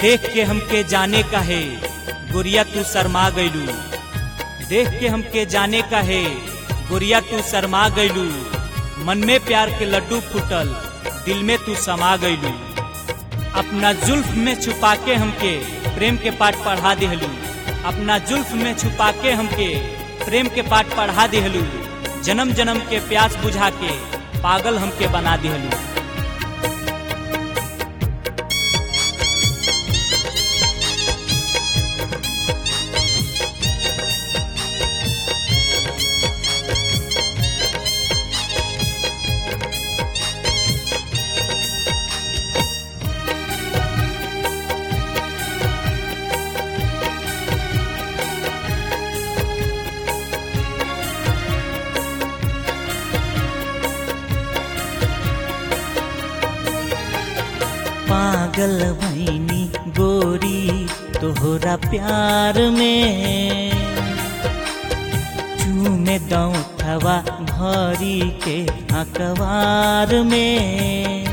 देख के हमके जाने का है गुड़िया तू शर्मा गईलू देख के हमके जाने का है गुड़िया तू शर्मा गईलू मन में प्यार के लड्डू फूटल दिल में तू समा गईलू अपना जुल्फ में छुपा के हमके प्रेम के पाठ पढ़ा दिहलू अपना जुल्फ में छुपा के हमके प्रेम के पाठ पढ़ा दिहलू जन्म जन्म के प्यास बुझा के पागल हमके बना दिहलू पागल भैनी गोरी तोहरा प्यार में चूमे दौठवा भरी के अखबार में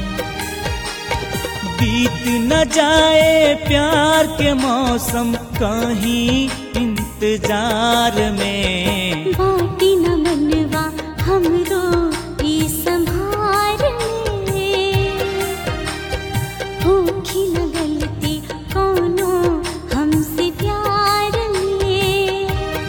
बीत न जाए प्यार के मौसम कहीं इंतजार में बाटी न मनवा हमरो ई संभार में होखी न गलती कोनो हमसे प्यार में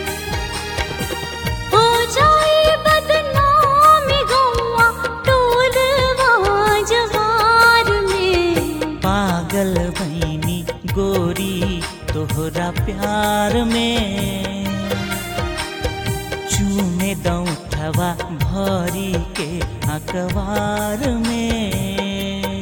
हो जाए बदनाम गौआ टोलवा जवार में पागल भैनी गोरी तोहरा प्यार में चूमे दौठवा भरी के अखबार में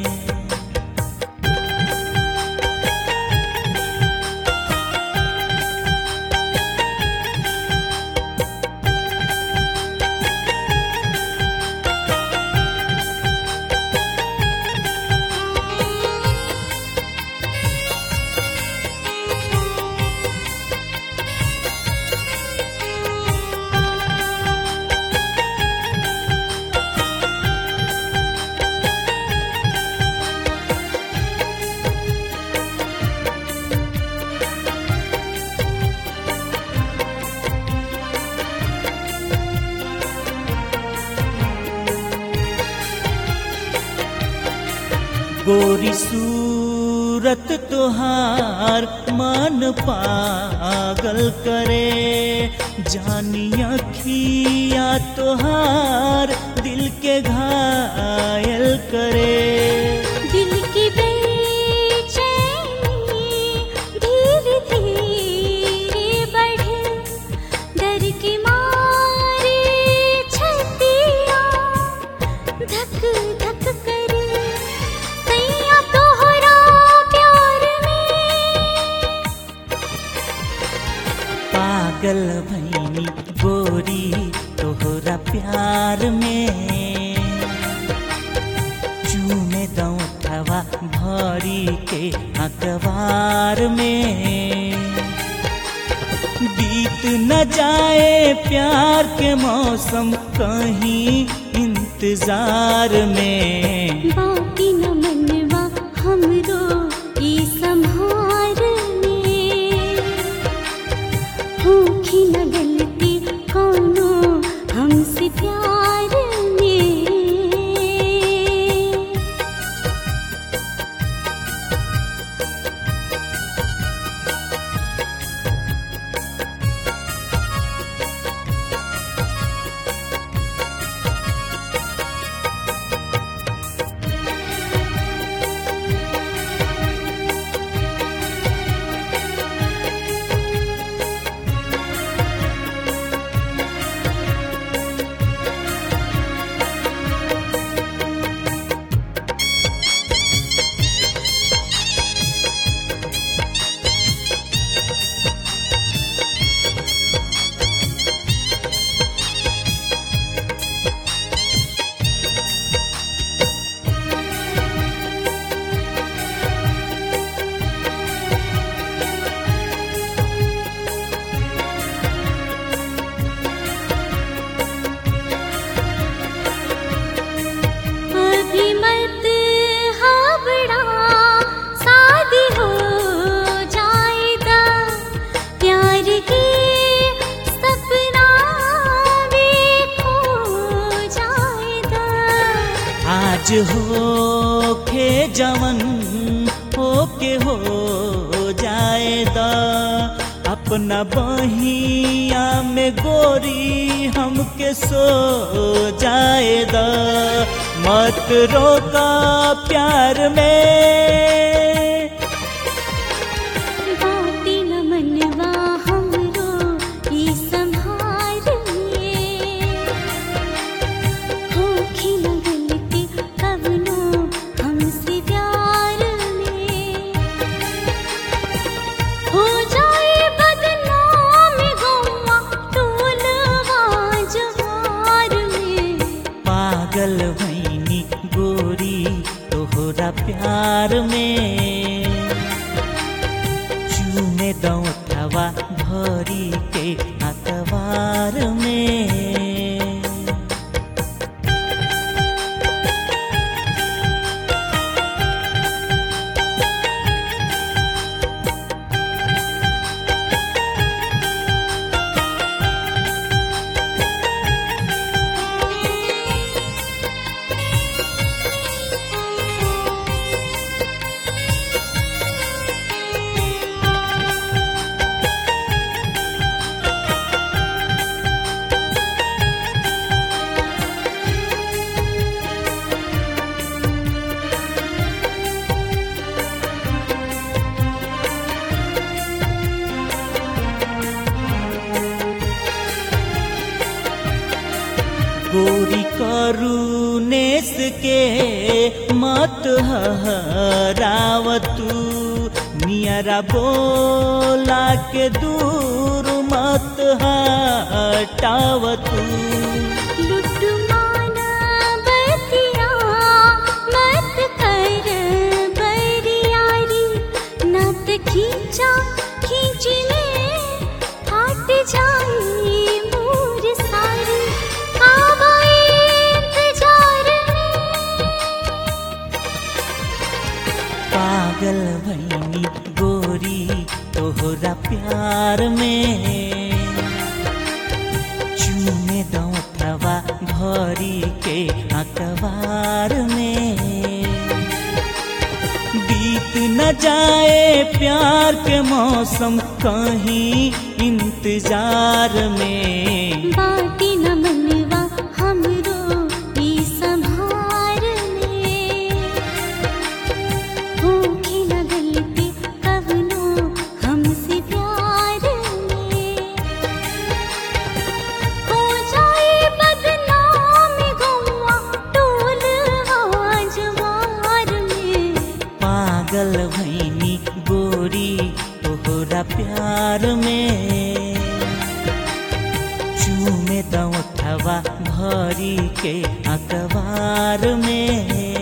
गोरी सूरत तुहार मन पागल करे जानी अखिया तुहार दिल के घायल करे दिल की बेचैनी धीरे धीरे बढ़े डर की मारे छतिया धक धक करे सैया तोहरा प्यार में पागल भैनी गोरी तोहरा प्यार में चूमे दौठवा भरी के अखबार में बीत न जाए प्यार के मौसम कहीं इंतजार में बाटी न मनवा हमरो ई संभार में होखी न गलती कोनो हमसे प्यार में आज हो खे जवन हो के हो जाएदा अपना बहिया में गोरी हमके सो जाएदा मत रोका प्यार में बाटी न मनवा हमरो ई संहार में होखी न गलती कवनो हमसे प्यार में हो जाए बदनाम गौवा टोलवा जवार में पागल भैनी गोरी तोहरा प्यार में चूमे दौठवा भरी के अखबार में गोरी करुनेस के मत हरावतू नियरा बोला के दूर मत हटावतू लुट्टू माना बतिया मत कर बरियारी नत खींचा खींची में फाट जाई मोर सारी आवाए इंतजार में पागल भैनी गोरी तोहरा प्यार में चूमे दौठवा भरी के अखबार में बीत न जाए प्यार के मौसम कहीं इंतजार में बाटी न मनवा हमरो ई संभार में होखी न गलती कवनो हमसे प्यार में हो जाए बदनाम गौवा टोलवा जवार में पागल भैनी गोरी तोहरा प्यार में चूमे दौठवा भरी के अखबार में